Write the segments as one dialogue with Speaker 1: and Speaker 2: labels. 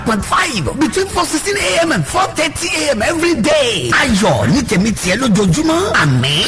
Speaker 1: point five between four sixteen a.m. and four thirty a.m. every day. ayọ̀ ní tèmi tiẹ̀ lójoojúmọ́ àmín.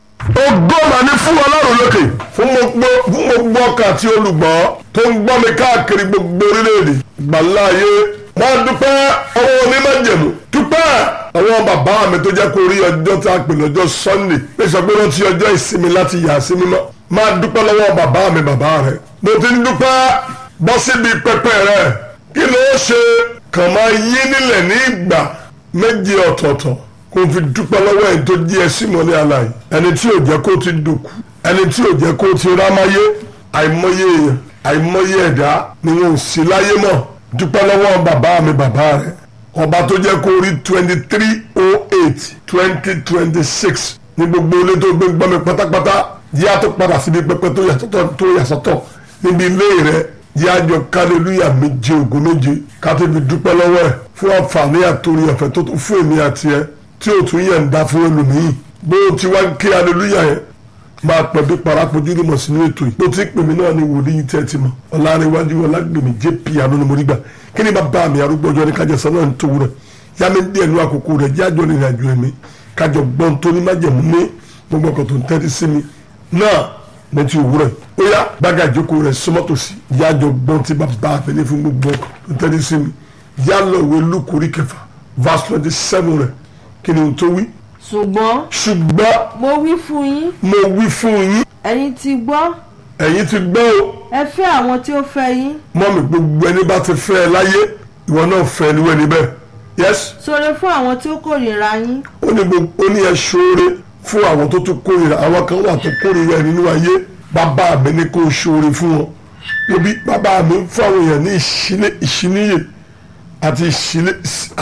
Speaker 2: ògo mà ní fún ọlọ́run lókè fún gbogbo fún gbogbo ọkàn àti olùgbọ́ tó ń gbọ́ mi káàkiri gbogbo orílẹ̀-èdè gbàláyé máa dúpẹ́ ọwọ́ onímọ̀jẹ̀mú dúpẹ́ àwọn bàbá mi tó jẹ́ kó rí ọjọ́ tá a pè lọ́jọ́ sunday lè sọ pé wọ́n ti ọjọ́ ìsinmi láti yà sí mímọ́ máa dúpẹ́ lọ́wọ́ bàbá mi bàbá rẹ̀ mo ti ń dúpẹ́ bọ́ síbi pẹpẹ rẹ̀ kí ló ṣe kàn máa yí nílẹ̀ ní ìgbà méje ọ̀tọ̀ọ̀tọ̀ kó fi dúpẹ́ lọ́wọ́ ẹni tó jí ẹ sí mọ́lẹ́ aláì ẹni tí ò jẹ́ kó ti dòkú ẹni tí ò jẹ́ kó ti rámáyé àìmọye èèyàn àìmọye ẹ̀dá ni wọn ò sí láyé mọ́ dúpẹ́ lọ́wọ́ bàbá mi bàbá rẹ̀ ọba tó jẹ́ kó rí twenty three oh eight twenty twenty six ní gbogbo ilé tó gbé gbọ́ mi pátápátá yíyá tó padà síbi pẹpẹ tó yàtọ̀ tó yàsọ́tọ̀ níbi ilé rẹ̀ yíyá jọ kálílúyà méje ògo méje ká tó fi dúpẹ́ lọ́wọ́ ẹ̀ fún àǹfààní àtòrí ọ̀fẹ́ tó tún fún èmi àti ẹ tí ò tún yẹ̀ ń dá fún ẹlòmíì bó o ti wá ń kí aleluya yẹn máa pẹ̀ bí parapojú ní mọ̀ sínú ètò yìí bó ti pè mí náà ni wòlíì tẹ́ ti mọ̀ ọ̀làrẹ̀wájú ọ̀làgbèmí jp àánú ni mo rí gbà kí ni bàbá mi arúgbó ọjọ́ ní kájọ sọ náà ń tó rẹ̀ yá mi díẹ̀ ní àkókò rẹ̀ jẹ́ àjọ ìrìn àjò ẹ̀mí kájọ gbọ́n tó ní májẹ̀mú ní gbogbo ọkọ̀ tó ń tẹ́tí sí mi náà ní ti òwúrọ̀ ó yá gbága ìjókòó rẹ̀ sọmọ́tòsí yá àjọ gbọ́n tí bàbá mi ní fún gbogbo ọkọ̀ tó ń tẹ́tí sí mi yá lọ ìwé lukuri kẹfà verse twenty seven rẹ̀ kí ni o tó wí.
Speaker 3: ṣùgbọ́n
Speaker 2: ṣùgbọ́n
Speaker 3: mo wí fún yín
Speaker 2: mo wí fún yín
Speaker 3: ẹ̀yin ti gbọ́
Speaker 2: ẹ̀yin ti gbọ́ o
Speaker 3: ẹ fẹ́ àwọn tí ó fẹ́ yín
Speaker 2: mọ́mì gbogbo ẹni bá ti fẹ́ ẹ láyé ìwọ náà fẹ́ ẹni wẹ́ni bẹ́ẹ̀ yes
Speaker 3: ṣoore fún àwọn tí ó kórìíra yín
Speaker 2: ó ní gbogbo ó ní ẹ ṣoore fún àwọn tó tún kórìíra àwọn kan wà tó kórìíra ẹ nínú ayé bàbá mi ní kó o ṣoore fún wọn níbi bàbá mi ń fún àwọn èèyàn ní ìṣílẹ̀ ìṣíníyè àti ìṣílẹ̀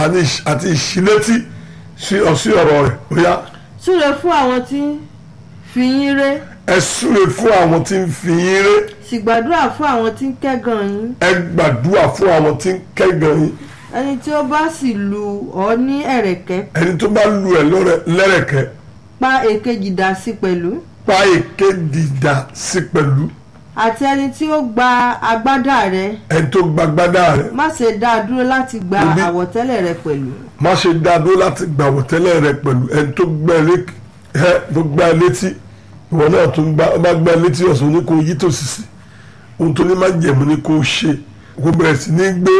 Speaker 2: àti ìṣílétí sí ọ̀sí ọ̀rọ̀ rẹ̀ ó yá
Speaker 3: ṣoore fún àwọn tí ń fi yín ré
Speaker 2: ẹ súre fún àwọn tí ń fi yín ré
Speaker 3: sì gbàdúrà fún àwọn tí ń kẹ́gàn yín
Speaker 2: ẹ gbàdúrà fún àwọn tí ń kẹ́gàn yín
Speaker 3: ẹni tí ó bá sì lù ọ́ ní ẹ̀rẹ̀kẹ́
Speaker 2: ẹni tó bá lu ẹ lọ́rẹ- lẹ́rẹ̀kẹ́
Speaker 3: pa èkejì dà sí pẹ̀lú
Speaker 2: pa èké dìdà sí pẹ̀lú
Speaker 3: àti ẹni tí ó gba agbádá rẹ
Speaker 2: ẹni tó gbagbádá rẹ
Speaker 3: má ṣe dá a dúró láti gba
Speaker 2: Òbí-
Speaker 3: àwọ̀tẹ́lẹ̀ rẹ pẹ̀lú
Speaker 2: má ṣe dá dúró láti gbàwọ̀ tẹ́lẹ̀ rẹ pẹ̀lú ẹni tó gbẹ́ lé- ẹ tó gbá ẹ létí ìwọ náà tó ń gbá ọ bá gbá ẹ létí ọ̀sán ní kò yí tòsí sí ohun tó ní má jẹ̀mú ní kò ṣe kò bẹ̀rẹ̀ sí ní gbé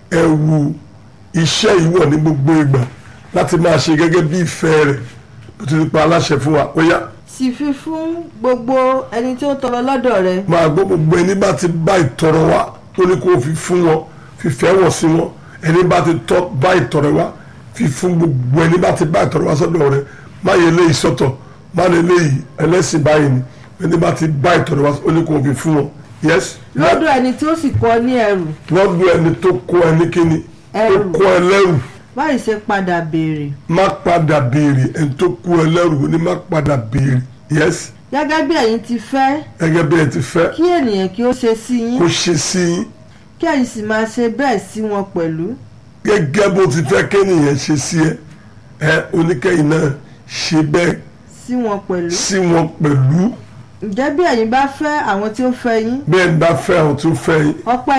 Speaker 2: ẹ̀wù iṣẹ́ ìwọ̀ ní gbogbo ìgbà láti máa ṣe gẹ́gẹ́ bí ìfẹ́ rẹ̀ bó ti pa aláṣẹ fún wa ó yá
Speaker 3: sì fi fún gbogbo ẹni tí ó tọrọ lọ́dọ̀ rẹ
Speaker 2: máa gbọ́ gbogbo ẹni bá ti bá ìtọrọ wá tó ní kó fi fún wọn fífẹ́ wọ̀ sí wọn ẹni bá ti tọ́ bá ìtọrọ wá fi fún gbogbo ẹni bá ti bá ìtọrọ wá sọ́dọ̀ rẹ má yẹ léyìí sọ́tọ̀ má lè léyìí ẹlẹ́sìn báyìí ni ẹni bá ti bá ìtọrọ wá ó ní kó fi fún wọn yes
Speaker 3: lọ́dọ̀ ẹni tí ó sì kọ́ ní ẹrù
Speaker 2: lọ́dọ̀ ẹni tó kó ẹni kíni tó
Speaker 3: Ẹrù.
Speaker 2: kó ẹ lẹ́rù
Speaker 3: báyìí ṣe padà béèrè
Speaker 2: má padà béèrè ẹni tó kó ẹ lẹ́rù ó ní má padà béèrè yes
Speaker 3: gẹ́gẹ́ bí ẹ̀yin ti fẹ́
Speaker 2: gẹ́gẹ́ bí ẹ ti fẹ́
Speaker 3: kí ènìyàn kí ó ṣe sí yín
Speaker 2: kó ṣe sí yín
Speaker 3: kí ẹ̀yin sì máa ṣe bẹ́ẹ̀ sí wọn pẹ̀lú
Speaker 2: gẹ́gẹ́ bó ti fẹ́ kéèyàn ṣe sí ẹ ẹ oníkẹ́yìn náà ṣe bẹ́ẹ̀
Speaker 3: sí wọn pẹ̀lú
Speaker 2: sí wọn pẹ̀lú
Speaker 3: ǹjẹ́ bí ẹ̀yin bá fẹ́ àwọn tí ó fẹ́ yín
Speaker 2: bẹ́ẹ̀ bá fẹ́ àwọn tó fẹ́ yín
Speaker 3: ọpẹ́